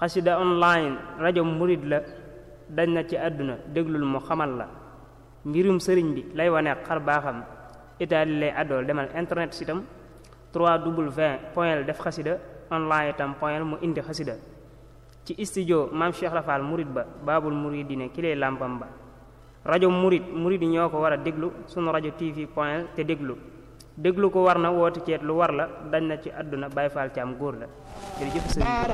xasida online rajo murid la dañ na ci àdduna déglul mu xamal la mbirum sëriñ bi lay wane xar baaxam itaali lay àddool demal internet sitam 3w point def xasida online itam point mu indi xasida ci studio maam Cheikh Rafal murid ba baabul muridine ki lay làmpam ba rajo murid murid yi ñoo ko war a déglu sunu rajo tv point te déglu déglu ko war na woote ceet lu war la dañ na ci àdduna Baay Faal ci am góor la jërëjëf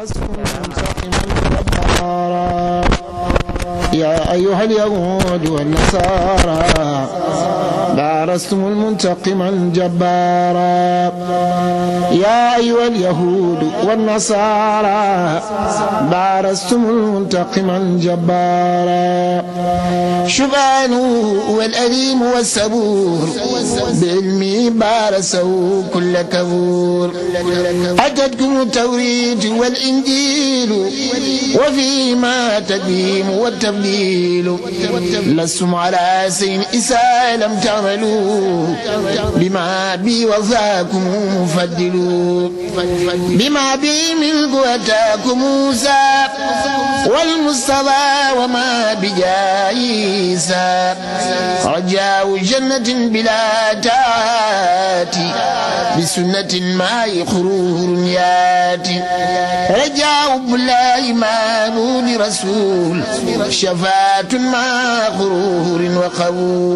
يا أيها اليهود والنصارى بارزتم المنتقم الجبارا يا أيها اليهود والنصارى بارزتم المنتقم الجبارا شبانه والأليم والسبور بعلمي بارسوا كل كفور أتتكم التوريد والإنجيل وفيما تديم والتبديل لستم على سين إساء لم تعملوا بما بي وفاكم فدلوا بما بي ملك أتاكم موسى والمصطفى وما بجايسا رجاء جنة بلا تاتي بسنة ما يخرور ياتي رجاء بالله ما نور رسول شفاة مع غرور وقبول